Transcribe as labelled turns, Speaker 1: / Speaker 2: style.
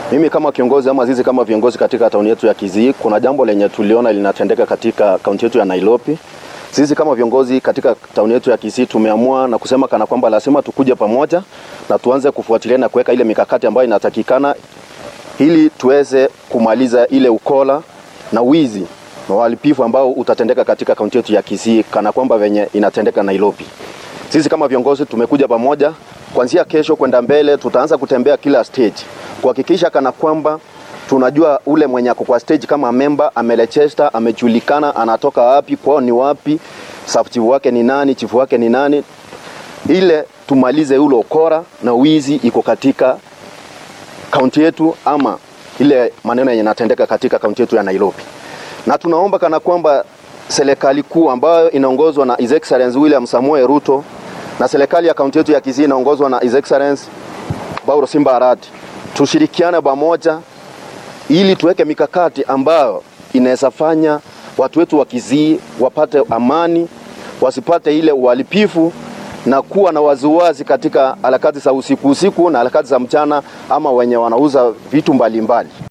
Speaker 1: Mimi kama kiongozi ama sisi kama viongozi katika tauni yetu ya Kisii, kuna jambo lenye tuliona linatendeka katika kaunti yetu ya Nairobi. Sisi kama viongozi katika tauni yetu ya Kisii tumeamua na kusema kana kwamba lazima tukuje pamoja na tuanze kufuatilia na kuweka ile mikakati ambayo inatakikana ili tuweze kumaliza ile ukola na wizi na uhalifu ambao utatendeka katika kaunti yetu ya Kisii kana kwamba venye inatendeka Nairobi. Sisi kama viongozi tumekuja pamoja, kuanzia kesho kwenda mbele tutaanza kutembea kila stage kuhakikisha kana kwamba tunajua ule mwenye ako kwa stage kama member amelechesta, amejulikana, anatoka wapi, kwao ni wapi, sub chief wake ni nani, chief wake ni nani, ile tumalize ule ukora na wizi iko katika kaunti yetu ama ile maneno yenye yanatendeka katika kaunti yetu ya Nairobi. Na tunaomba kana kwamba serikali kuu ambayo inaongozwa na His Excellency William Samoei Ruto na serikali ya kaunti yetu ya Kisii inaongozwa na His Excellency Bauro Simba Arati tushirikiane pamoja ili tuweke mikakati ambayo inaweza fanya watu wetu wa Kisii wapate amani, wasipate ile uhalifu na kuwa na waziwazi katika harakati za usiku usiku na harakati za mchana ama wenye wanauza vitu mbalimbali mbali.